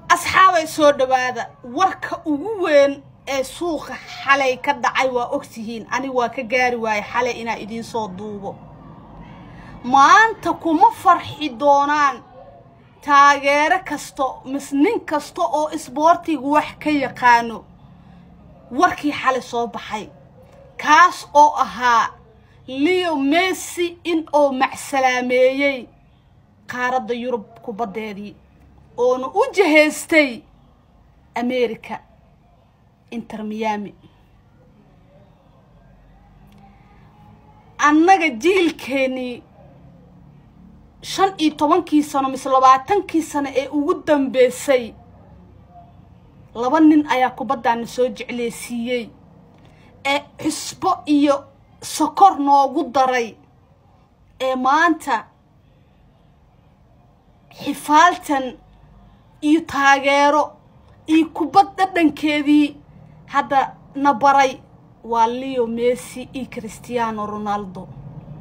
asxaabay soo dhowaada warka ugu weyn ee suuqa xalay ka dhacay waa ogtihiin ani waa ka gaari waaye xalay inaa idiin soo duubo maanta kuma farxi doonaan taageero kasto mis nin kasta oo isboortiga wax ka yaqaano warkii xalay soo baxay kaas oo ahaa leo messi in uu macsalaameeyey qaaradda yurub kubaddeedii oona u jahaystay america inter miami annaga jiilkeennii shan iyo tobankii sano mise labaatankii sano ee ugu dambeysay laba nin ayaa kubaddaana soo jecleysiiyey ee xusbo iyo sokor noogu daray ee maanta xifaaltan iyo taageero iyo kubad dhadhankeedii hadda na baray waa leo messi iyo christiano ronaldo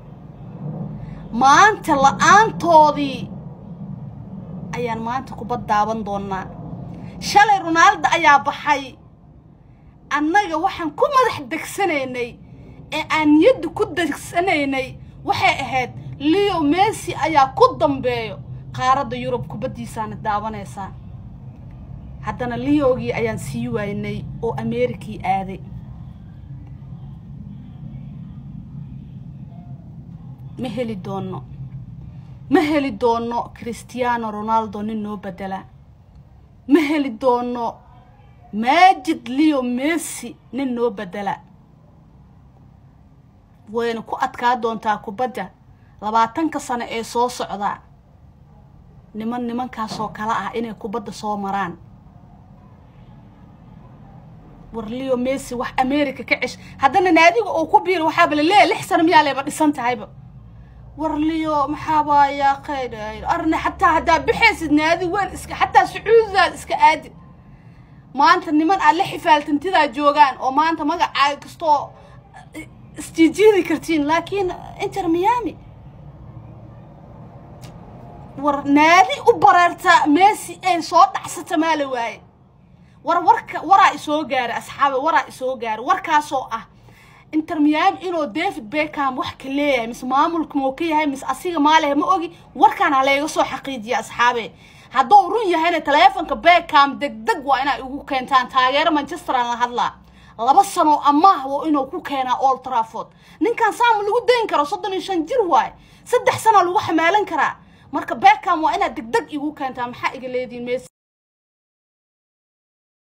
maanta la-aantoodii ayaan maanta kubad daawan doonaa shalay ronaldo ayaa baxay annaga waxaan ku madax degsanaynay ee aan niyadda ku degsanaynay waxay ahayd leo messi ayaa ku dambeeyo qaaradda yurub kubaddiisaana daawanaysaa haddana leogii ayaan sii waynay oo amerikii aaday ma heli doonno ma heli doonno christiano ronaldo nin noo bedela ma heli doonno maajid leo messi nin noo bedela wayna ku adkaa doontaa kubadda labaatanka sano ee soo socdaa niman nimankaasoo kale ah inay kubadda soo maraan war leo messi wax america ka cesh haddana naadiga oo ku biira waxaaba laleeya lix sano miyaa layba dhisan tahayba war leo maxaabaa yaa khayr arne xataa haddaa bixaysid naadi weyn iska xataa sacuudidaad iska aadi maanta niman aad la xifaaltantidaa joogaan oo maanta magacaaga kastoo isjiijiidi kartiin laakiin inter miami war naadi u bareerta messi ay soo dhacsata maa la waaye war warka waraa isoo gaara asxaabe waraa isoo gaara warkaasoo ah inter miami inuu david beckham wax ka leeyahay mise maamulka moo ka yahay mise asiga maalehe ma ogi warkaan ha layga soo xaqiijiya asxaabe hadduu run yahayna taleefonka beckham deg deg waa inay igu keentaan taageero manchester aan la hadlaa laba sano amaah wo inuu ku keenaa old trafford ninkan saama lagu dayn karo soddon iyo shan jir waaye saddex sana lagu xamaalan karaa marka beckham waa inaad deg deg igu keentaa maxaa iga leediin mes